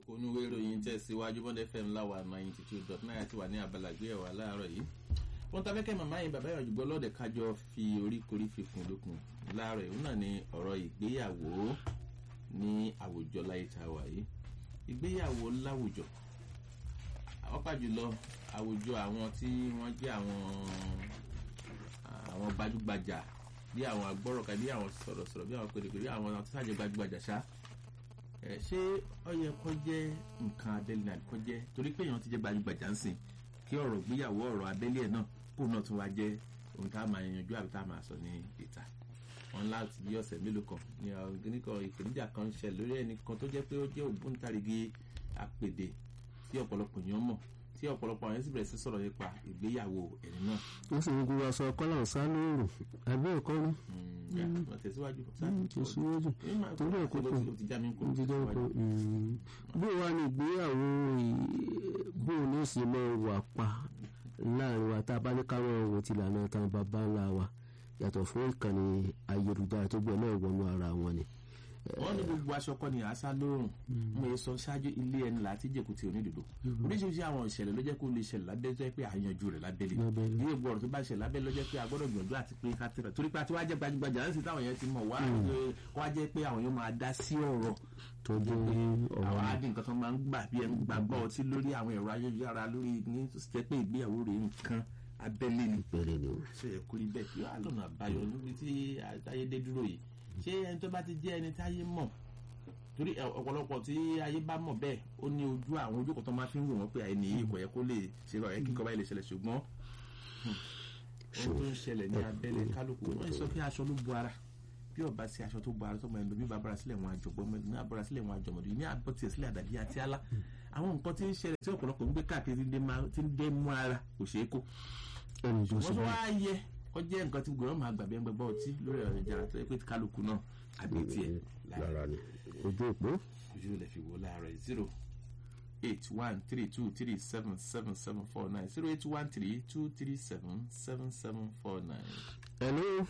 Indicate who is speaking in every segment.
Speaker 1: onúwé ìròyìn tẹ̀síwájú bond fm láwa ninety two dot nine àti wà ní abala ìgbéyàwó aláàárọ̀ yìí wọ́n ta fẹ́kẹ́ màmá yìí bàbá ìyànjú gbọ́lọ́dẹ̀ kájọ fi orí korí fífún lókun láàárọ̀ yìí náà ni ọ̀rọ̀ ìgbéyàwó ní àwùjọ láyé tá a wà yìí ìgbéyàwó láwùjọ ọ̀pá jùlọ àwùjọ àwọn tí wọ́n jẹ́ àwọn àwọn gbajúgbajà bí àwọn agbọ́rọ̀ká bí àwọn sọ̀rọ̀sọ̀rọ̀ bí àwọn pèrèpèrè bí àwọn tí sáàjẹ́ gbajúgbajà ṣá ẹ ṣé ó yẹ kó jẹ́ nǹkan abẹ́lé náà kó jẹ́ torí pé èèyàn ti jẹ́ gbajúgbajà ń sìn kí ọ̀rọ̀ gbéyàwó ọ̀rọ̀ abẹ́lé ẹ̀ náà kó náà tún wá jẹ́ ohun tá a máa yanjú àbí tá a máa sọ ní ìta wọn láti bí ọ̀sẹ̀ mélòó kan ní ọ̀gbìnìkan ìpèníjà kan ń ṣẹlẹ̀ lórí ẹnìkan tó jẹ́ pé ó jẹ́ ògbóǹtarìgì àpèdè tí ọ̀pọ̀lọpọ̀ èèyàn mọ̀ tí ọ̀pọ̀lọpọ̀ àwọn sì bẹ̀rẹ̀ sí sọ̀rọ̀ nípa ìgbéyàwó ẹni náà.
Speaker 2: wọ́n sì ń gbé aṣọ kọ́là ọ̀sán lóòrùn àbí ẹ̀kọ́ ni.
Speaker 1: tẹ̀síwájú.
Speaker 2: tẹ̀síwájú torí ẹ̀kọ́ kan
Speaker 1: ó ti já mi kó.
Speaker 2: ó ti já mi kó. bó wàá ní ìgbéyàwó bó o ní sì máa wà pa láàrin wa tá a bá ní káwọn ohun ti lànà tán bàbá ńlá wa yàtọ̀ fún ìkànnì ayélujára tó gbọ́ náà wọnú ara wọn ni
Speaker 1: wọ́n ní gbogbo aṣọ kọ́ ni àṣà lóòrùn mo yẹ sọ ṣáájú ilé ẹni láti jẹ̀kù tí onídòdó oríṣiríṣi àwọn ìṣẹ̀lẹ̀ ló jẹ́ kó lè ṣẹlẹ̀ lábẹ́ tó yẹ pé àyànjú rẹ̀ lábẹ́lẹ̀ ní ìgbọ́ ọ̀rọ̀ tó bá ṣẹlẹ̀ lábẹ́ ló jẹ́ pé a gbọ́dọ̀ gbìyànjú àti pé ká tẹ̀rẹ̀ torí pé àti wá jẹ́ gbajúgbajà láti táwọn yẹn ti mọ̀ wá wá jẹ́ pé àwọn yẹn máa dá sí ọ̀rọ̀
Speaker 2: tó jẹ́
Speaker 1: àwọn adi nǹkan tó máa ń gbà bí ẹni gbàgbọ́ ọtí lórí àwọn ẹ̀rọ ayélujára lórí ní tó sì jẹ́ pé ìgbéyàwó rẹ̀ nǹkan abẹ́lé ni
Speaker 2: ìpẹ̀lẹ̀ ni o.
Speaker 1: ṣe é kúrí bẹ́ẹ̀ kí wàá lọ́nà àbáyọ níbi tí ayédè dúró yìí ṣé ẹni tó bá ti jẹ́ ẹni táyé mọ̀ torí ọ̀pọ̀lọpọ̀ tí ayé bá mọ̀ bẹ́ẹ̀ ó ní ojú àwọn ojú kan tó máa fi ń wò wọ́n pé ẹni yìí kò yẹ kó lè ṣe rọ̀ ẹ́ kíkọ́ báyìí lè ṣẹlẹ̀ ṣùgbọ́n ohun tó ń ṣẹlẹ̀ ní abẹ́lẹ̀ kálukú wọ́n sọ pé aṣọ ló bu ara bí ọba sí aṣọ tó bu ara tó mọ ẹni bí bàbá sílẹ̀ wọn àjọgbọ́n mọ́ ẹni abọ́ra sílẹ̀ wọn àjọmọ̀dé ní abọ́ tiẹ̀ sílẹ̀ àdàbí àti alá àwọn nǹkan tí ń ṣẹlẹ̀ tí ọ̀pọ̀lọpọ̀ ń gbé káàkiri tí ń dé mú ara kò ṣeé kó
Speaker 2: ẹni tó
Speaker 1: wọ́n
Speaker 2: sì
Speaker 1: tó
Speaker 2: bá
Speaker 1: wá yẹ kó jẹ́ nǹkan tí gbọ́dọ̀ máa gbàgbé ẹgbẹ́ ọtí lórí ọ̀rọ̀ ìjà tó yẹ pé kálukú náà àbí tiẹ̀
Speaker 2: lára ni ojú òpó
Speaker 1: ojú ilẹ̀ fi wò láàárọ̀ zero eight one three two three seven seven seven four nine zero eight one three two three seven seven seven four nine.
Speaker 2: ẹ̀lú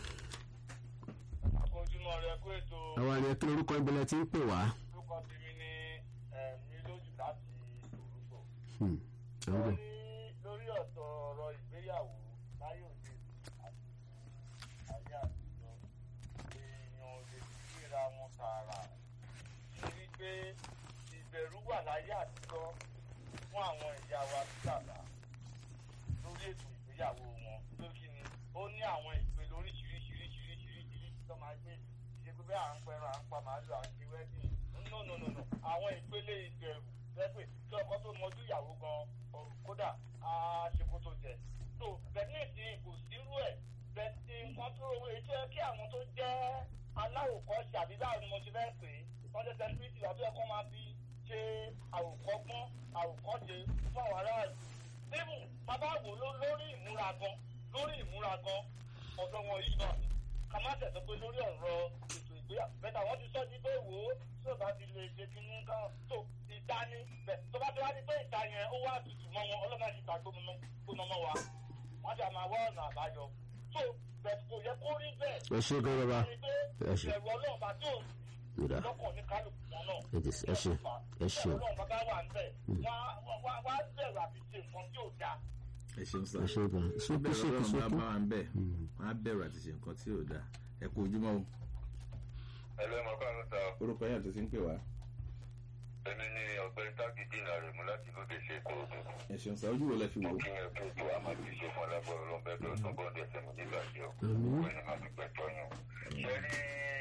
Speaker 3: ojúmọ́ rẹ kó ètò
Speaker 2: àwọn àni kí lorúkọ ìbílẹ̀ tí ń pè wá.
Speaker 3: orúkọ tèmi ní ẹ̀mí lójú láti orúkọ.
Speaker 2: Hmm, àwọn
Speaker 3: wọ́n
Speaker 2: bẹ̀.
Speaker 3: ní lórí ọ̀tọ̀ ọ̀rọ̀ ìgbéyàwó láyé òde àti ayé àtijọ́ èèyàn ò lè gbéra wọn tààrà nítorí pé ìbẹ̀rù wà láyé àtijọ́ fún àwọn ìyá wa sí bàbá lórí ètò ìgbéyàwó wọn lókì ni ó ní àwọn ìpè lóríṣiríṣiríṣiríṣiríṣiríṣi tó máa gbé ṣe pé bẹ́ẹ̀ à ń pẹran à ń pa màálù à ń ṣe wẹ́dìn no no no no àwọn ìpele ìbẹ̀rù lẹ́pẹ̀ tí ọkọ tó mọjú ìyàwó gan ọ̀rùn kódà á ṣe kó tó jẹ tó bẹ́ẹ̀ ní ìsìn kò sírú ẹ̀ bẹ́ẹ̀ ti nǹkan tó owó ètò ẹ kí àwọn tó jẹ́ aláwòkọ́ṣe àbí báwo ni mo ti fẹ́ pè é wọ́n jẹ́ sẹ́ńtírìtì àbí ẹ̀kọ́ máa fi ṣe àwòkọ́gbọ́n àwòkọ́ṣe fún àwọn aráàlú níbù bàbá wò ló lórí ìmúra gan lórí ìmúra gan ọ̀dọ́ wọn yìí náà ni ká má tẹ̀sán pé lórí ọ̀rọ̀ ètò ìgbéyàwó bẹ́ẹ̀ wọ́n ti sọ ní pé wò ó tí ò bá ti lè ṣe kí ní kan tó ìta ní bẹ̀ tó bá ti wá ní pé ìta yẹn ó wá tutù mọ́ wọn ọlọ́mọ ti ta gbóná mọ́ wa wọ́n ti àmà wá ọ̀nà àbáyọ tó bẹ̀ kò yẹ kó rí bẹ́ẹ̀
Speaker 2: ẹ ṣe gan bàbá
Speaker 3: ní pé
Speaker 2: ẹ ṣe
Speaker 3: ìbẹ̀rù ọlọ́run bá tó
Speaker 2: ìdá
Speaker 3: lọ́kàn ní kálukú wọn náà
Speaker 2: ẹ ti ẹ ṣe ẹ ṣe
Speaker 3: ọlọ́run bá bá wà ń bẹ̀ wọ́n á bẹ̀rù àti ṣe nǹkan tí ò dáa
Speaker 1: ẹ ṣeun sá
Speaker 2: ẹ ṣe gan sókè
Speaker 1: bẹ́ẹ̀
Speaker 2: sókè
Speaker 1: lọ́rọ̀ bá
Speaker 2: sókè
Speaker 1: bá wa ń bẹ̀ wọ́n á bẹ̀rù àti ṣe nǹkan tí ò dáa ẹ kú ojúmọ́ o
Speaker 4: ẹlẹ́ mọ̀ káàánú ta
Speaker 1: orúkọ yẹn tó ti ń pè wá
Speaker 4: èmi ní ọ̀gbẹ́ni tágídì náà rẹ̀ mú láti lóde ṣe ètò òdò
Speaker 1: ẹ ṣeun sá ojú wo lẹ fi wò ó
Speaker 4: kí ẹ kí ètò àmọ́ ti ṣe fún ọlágbọ́rọ̀ lọ́nbẹ́ tó sọ bọ́ọ̀dù ẹsẹ̀ mi nígbà tí ó
Speaker 2: Àmín.
Speaker 4: pé ní máa fi pẹ̀tọ́ yàn. ṣe rí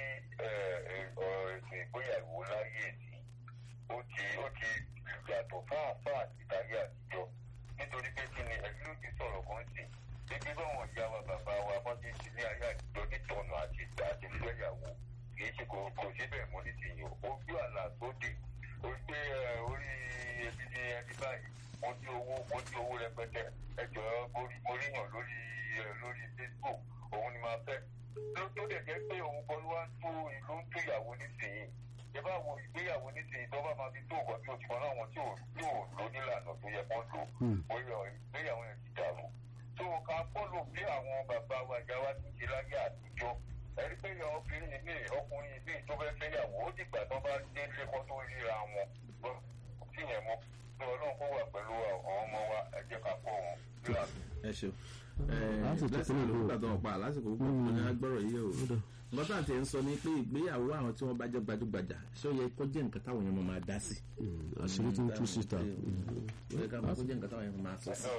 Speaker 4: ọ̀rọ̀ ètò ìgbéyàwó láyé èsì ó ti ó ti yàtọ̀ fáàfáà ìtàgé àtijọ́ nítorí pé kí ni ẹ̀rí ló ti sọ̀rọ̀ kan sí gbígbé báwọn ìyá wa bàbá wa wọ́n ti ṣe ní ayé àtijọ́ nítọ̀nà àti ìgbà àti ìgbéyàwó kì í ṣe kò kò ṣe bẹ́ẹ̀ mọ́ nísìnyí o ojú àlà sóde ó gbé ẹ, orí ebi ní ẹni báyìí mo ní owó mo ní owó rẹpẹtẹ ẹjọ mo ríyàn lórí ẹ, lórí facebook òun ni máa fẹ́ tó tó dẹ̀ jẹ́ pé òun kan ló wá ń tó ìlú ń tó ìyàwó nísìnyí ẹ bá wo ìgbéyàwó nísìnyí tó bá máa fi tó nǹkan tí o ti mọ náà wọn tí ò tí ò lò nílànà tó yẹ kó lò bóyá ìgbéyàwó yẹn ti dàrú tó ká fọ́lò bí àwọn bàbá wa ìyá wa ti ṣe láyé àtijọ́ ẹni pé obìnrin mi ọkùnrin mi tó fẹ́ fẹ́yàwó ó dìgbà tó bá dé ilé kan tó ríra wọn sí yẹn mọ́ ní ọlọ́run kó wà pẹ̀lú àwọn ọmọ wa ẹ jẹ́ ká kọ́ wọn kíláàsì.
Speaker 1: ẹ ṣeun
Speaker 2: Lásìkò
Speaker 1: lásìkò
Speaker 2: tó lè
Speaker 1: ló
Speaker 2: lò.
Speaker 1: gbà tó wọn pa lásìkò púpọ̀ mo ní agbọ́rọ̀ yìí o nǹkan tá à ń tẹ̀ ń sọ ni pé ìgbéyàwó àwọn tí wọ́n bá jẹ́ gbajúgbajà ṣé ó yẹ kó jẹ́ nǹkan táwọn èèyàn máa dá sí.
Speaker 2: àṣírí tó ń tú síta
Speaker 1: ó yẹ ká máa kó jẹ́ nǹkan táwọn èèyàn máa sọ sí.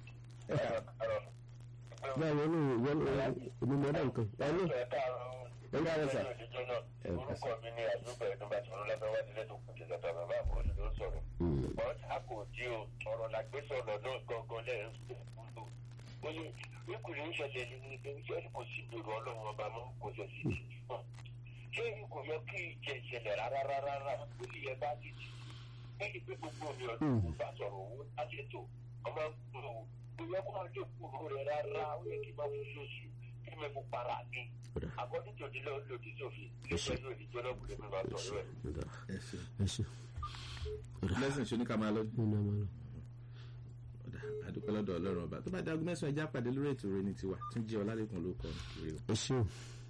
Speaker 2: báwo ló wọ́n èmi mọ́ náà nǹkan ẹ ló ẹ ló àrẹ sà
Speaker 4: orúkọ mi ni àdúgbò ẹ̀dùnbà tí wọn lọ́fẹ́ wá sílé tó kù jẹ́ tàbí bàbá àbúrò ló sọ̀rọ̀. but a kò di o ọ̀rọ̀ la gbé sọ̀rọ̀ náà gangan lẹ́yìn ìgbòho. ó ní ìkùnrin ń ṣẹlẹ̀ ní pé ṣé kò sí ìbẹ̀rù ọlọ́run ọba mọ́ kò ṣe sí ìṣúná. ṣé kò yẹ kí ìjẹ ìṣẹ̀lẹ̀ rárá rárá rárá ó lè yẹ bá ti jì. lẹ́yìn pé gbogbo mi ọdún kò bá sọ̀rọ̀ owó láti ètò ọmọ ìgbòho kò yẹ kó máa dé kúrò rẹ̀ rárá ó yẹ kí máa fún lóṣù kí mi mú para mi. àkọ́jú tòdí lọ lòdì sófin iléeṣẹ́ yóò ní jọ́nà kùlé mi máa sọ̀rọ̀ ẹ̀.
Speaker 1: ẹ ṣeun
Speaker 2: ẹ ṣe
Speaker 1: lẹ́sìn ṣe ní ká máa lọ
Speaker 2: nínú ọmọ lọ.
Speaker 1: ọ̀dà àdúpẹ́ lọ́dọ̀ ọlọ́run ọba tó bá dé aago mẹ́sàn-án ẹja pàdé lórí ètò rẹ ní tiwa tún jẹ́ ọlálẹ́kùn ló kọ́ rè o.
Speaker 2: ẹ ṣeun.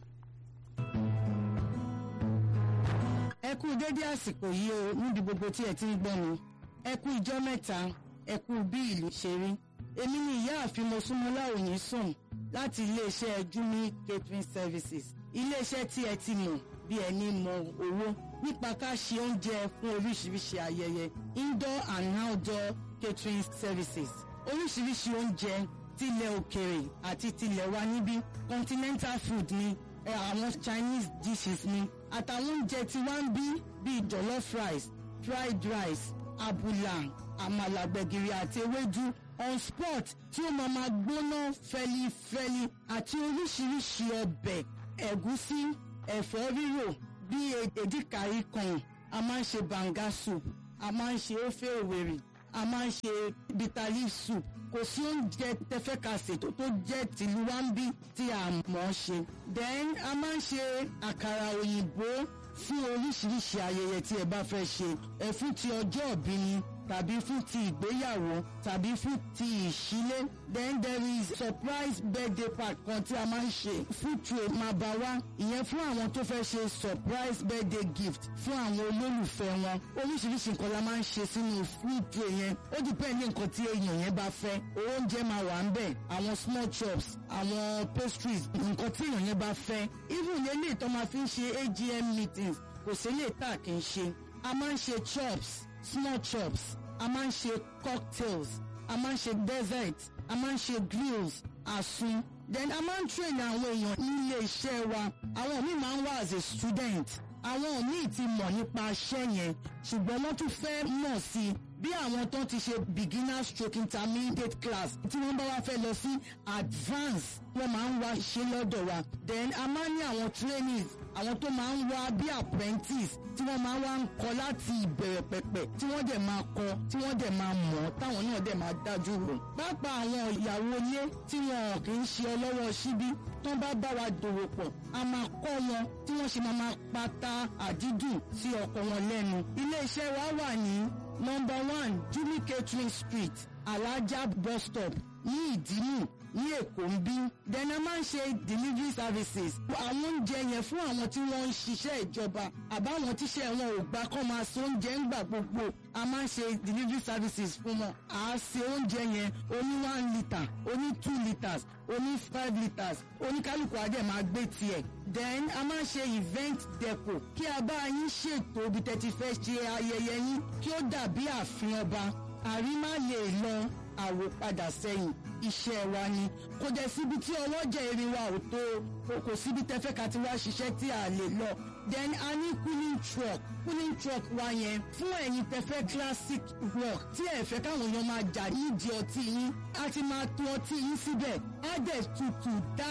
Speaker 5: ẹ kú dédé àsìkò yìí o níbi gbogbo tí ẹ ti ń gbọ́ mi ẹ kú ìjọ́ mẹ́ta ẹ kú bí ìlú ṣe rí èmi ni ìyáàfin mosúnmọ́lá òyìn sùn láti iléeṣẹ́ jumi catering services iléeṣẹ́ tí ẹ ti mọ̀ bí ẹni mọ owó nípa ká ṣe oúnjẹ fún oríṣiríṣi ayẹyẹ indoor and outdoor catering services oríṣiríṣi oúnjẹ tilẹ̀ òkèrè àti tilẹ̀ wa níbí continental food ni ẹ, àwọn chinese dishes ni àtàwọn oúnjẹ tí wá ń bí bíi jollof rice fried rice abula àmàlà gbẹ̀gìrì àti ewédú on spot tí ó máa máa gbóná fẹlifẹli àti oríṣiríṣi ọbẹ̀ ẹ̀gúsí ẹ̀fọ́ rírò bíi èdìkàrí kan a máa ń ṣe banga soup a máa ń ṣe ofe òwèrè a máa ń ṣe bitter leaf soup kò sí oúnjẹ tẹfẹ́kàsè tó tó jẹ́ tìlú wa ń bí tí a mọ̀ ọ́ ṣe. then a máa ń ṣe àkàrà òyìnbó fún oríṣiríṣi ayẹyẹ tí ẹ bá fẹ́ ṣe ẹ fún ti ọjọ́ ìbí ni tàbí fún ti ìgbéyàwó tàbí fún ti ìṣílé then there is surprise birthday party kan tí a máa ń ṣe food tray máa bá wá ìyẹn fún àwọn tó fẹ́ ṣe surprise birthday gift fún àwọn olólùfẹ́ wọn oríṣiríṣi nǹkan la máa ń ṣe sínú food tray yẹn ó depend ní nǹkan tí èèyàn yẹn bá fẹ́ oúnjẹ máa wà ń bẹ̀ àwọn small chops àwọn pastries nǹkan tí èèyàn yẹn bá fẹ́ even eléyìí tó máa fi ń ṣe AGM meetings kò sí eléyìí tá a kì í ṣe a máa ń ṣe chops small chops a máa ń ṣe cocktails a máa ń ṣe dessert a máa ń ṣe grills àsun then a máa ń train àwọn èèyàn nílé iṣẹ́ wa àwọn míì máa ń wá as a student àwọn míì ti mọ̀ nípa iṣẹ́ yẹn ṣùgbọ́n wọ́n tún fẹ́ mọ̀ sí i bí àwọn tó ti ṣe beginner stroke intermediate class tí wọ́n bá wá fẹ́ lọ sí advance wọ́n máa ń wá ṣe lọ́dọ̀ wa then a máa ń ní àwọn trainees àwọn tó máa ń wá bí apprentice tí wọ́n máa ń wá ń kọ́ láti ìbẹ̀rẹ̀ pẹ̀pẹ̀ tí wọ́n dẹ̀ máa kọ́ tí wọ́n dẹ̀ máa mọ̀ táwọn náà dẹ̀ máa dájú rò. pápá àwọn ìyàwó ilé tí wọn kì í ṣe ọlọ́wọ́ síbí tó bá bá wa dòwò pọ̀ a máa kọ́ wọn tí wọ́n ṣe máa máa pata àdídùn sí ọkọ wọn lẹ́nu. ilé iṣẹ́ wa wà ní number one jimmy catering street alaja bus stop ní ìdímù ní èkó ń bí then a máa ń ṣe delivery services àwọn oúnjẹ yẹn fún àwọn tí wọ́n ń ṣiṣẹ́ ìjọba àbáwọn tíṣẹ́ wọn ò gbà kọ́ máa ṣe oúnjẹ ńgbà gbogbo a máa ń ṣe delivery services fún wọn à á ṣe oúnjẹ yẹn oní one litre oní two litres oní five litres oníkálukú adé máa gbé tiẹ̀ then a máa ń ṣe event deco kí a bá yín ṣètò ibi tẹ́tí fẹ́ ṣe ayẹyẹ yín kí ó dàbí ààfin ọba àrímá lè lọ àwòpadà sẹ́yìn iṣẹ́ wa ni kò dẹ̀ síbi tí ọwọ́ jẹ́ erin wa ò tó o kò síbi tẹ́fẹ́ ká ti wá ṣiṣẹ́ tí a lè lọ then a ní cooling truck cooling truck wa yẹn fún ẹ̀yin tẹ́fẹ́ classic rock tí ẹ fẹ́ káwọn èèyàn máa jà nídìí ọtí yín a ti máa tó ọtí yín síbẹ̀ á dẹ̀ tutù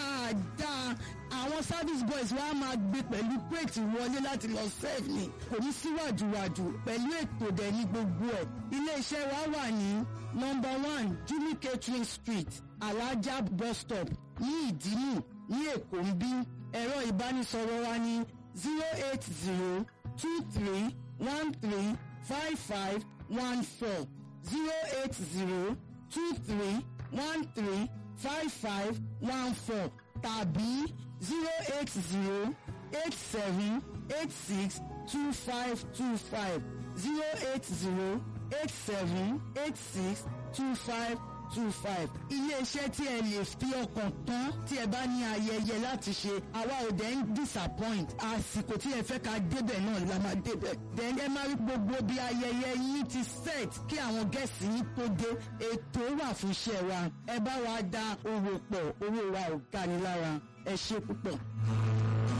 Speaker 5: dáadáa àwọn service boys wa máa gbé pẹ̀lú crate wọlé láti lọ serve ni kò ní síwájúwájú pẹ̀lú ètò dẹ̀ ní gbogbo ẹ̀ ilé-iṣẹ́ wa wà ní number one jimmy catering street alaja bus stop ní ìdímù ní èkó ń bí ẹ̀rọ ìbánisọ̀rọ̀ wa ní zero eight zero two three one three five five one four zero eight zero two three one three five five one four tàbí zero eight zero eight seven eight six two five two five zero eight zero eight seven eight six two five two five. iléeṣẹ́ tí ẹ lè fi ọkàn tán tí ẹ bá ní ayẹyẹ láti ṣe àwa ò dẹ̀ ń disappoint àsìkò tí ẹ fẹ́ ká débẹ̀ náà la máa débẹ̀. then ẹ máa rí gbogbo bí ayẹyẹ yín ti set kí àwọn gẹ̀ẹ́sì yín tó dé ètò wà fún iṣẹ́ wa ẹ bá wa da owó pọ̀ owó wa ò ga ni lára ẹ ṣe púpọ̀.